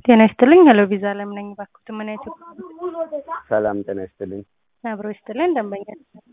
ጤና ይስጥልኝ። ሄሎ ቪዛ አለም ነኝ። እባክዎት ምን አይነት ሰላም ጤና ይስጥልኝ። አብሮ ይስጥልኝ። ደንበኛ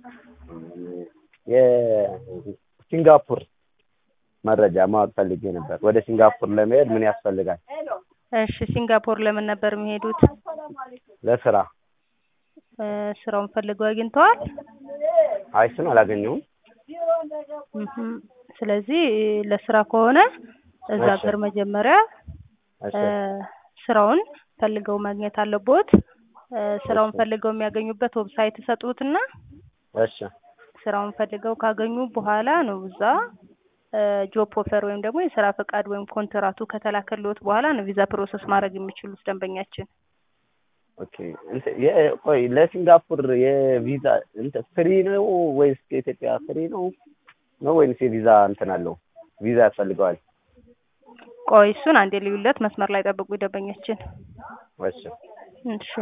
የሲንጋፖር መረጃ ማወቅ ፈልጌ ነበር። ወደ ሲንጋፖር ለመሄድ ምን ያስፈልጋል? እሺ፣ ሲንጋፖር ለምን ነበር የሚሄዱት? ለስራ። እ ስራውን ፈልገው አግኝተዋል? አይ እሱን አላገኘሁም። እህም፣ ስለዚህ ለስራ ከሆነ እዛ እሺ። ሀገር መጀመሪያ እሺ እ ስራውን ፈልገው ማግኘት አለቦት። እ ስራውን እሺ። ፈልገው የሚያገኙበት ዌብሳይት ይሰጡትና እሺ ስራውን ፈልገው ካገኙ በኋላ ነው እዛ ጆብ ኦፈር ወይም ደግሞ የስራ ፈቃድ ወይም ኮንትራቱ ከተላከልዎት በኋላ ነው ቪዛ ፕሮሰስ ማድረግ የሚችሉት ደንበኛችን። ኦኬ። እንትን የ- ቆይ ለሲንጋፖር የቪዛ እንትን ፍሪ ነው ወይስ ከኢትዮጵያ ፍሪ ነው ነው ወይስ የቪዛ እንትን አለው? ቪዛ ያስፈልገዋል? ቆይ እሱን አንዴ ልዩለት፣ መስመር ላይ ጠብቁ ደንበኛችን። እሺ እሺ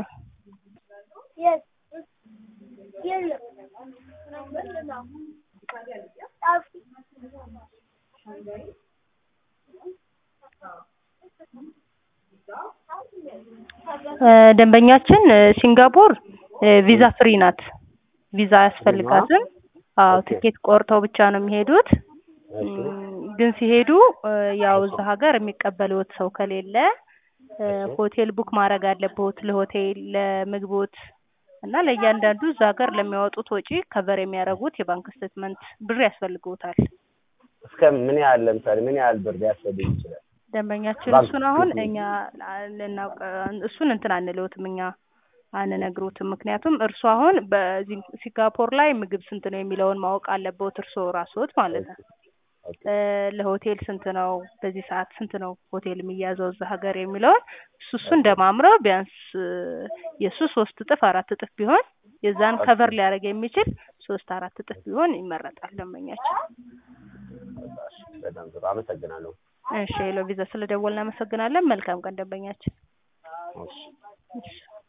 እ ደንበኛችን እ ሲንጋፖር እ ቪዛ ፍሪ ናት። ቪዛ አያስፈልጋትም። አዎ ኦኬ። ትኬት ቆርጠው ብቻ ነው የሚሄዱት። እሺ እም፣ ግን ሲሄዱ እ ያው እዛ ሀገር የሚቀበልዎት ሰው ከሌለ እ እሺ። ሆቴል ቡክ ማድረግ አለብዎት። ለሆቴል፣ ለምግቦት እና ለእያንዳንዱ እዛ ሀገር ለሚያወጡት ወጪ ከቨር የሚያደርጉት የባንክ ስቴትመንት ብር ያስፈልግዎታል። እስከ ምን ያህል ለምሳሌ ምን ያህል ብር ሊያስፈልግ ይችላል? ደንበኛችን ባንክ እሱን አሁን ስቴትመንት። እኛ ላ- ልናውቅ እሱን እንትን አንለውትም እኛ አንነግሮትም። ምክንያቱም እርሱ አሁን በዚህ ሲንጋፖር ላይ ምግብ ስንት ነው የሚለውን ማወቅ አለበት እርስዎ ራስዎት ማለት ነው። ኦኬ እ ለሆቴል ስንት ነው፣ በዚህ ሰዓት ስንት ነው ሆቴል የሚያዘው እዛ ሀገር የሚለውን እሱ እሱን ደማምረው ቢያንስ እ የእሱ ሶስት እጥፍ አራት እጥፍ ቢሆን የዛን ኦኬ። ከቨር ሊያደርግ የሚችል ሶስት አራት እጥፍ ቢሆን ይመረጣል ደንበኛችን። በጣም ጥሩ አመሰግናለሁ። እሺ ሄሎ ቪዛ ስለደወልን እናመሰግናለን። መልካም ቀን ደንበኛችን። እሺ እሺ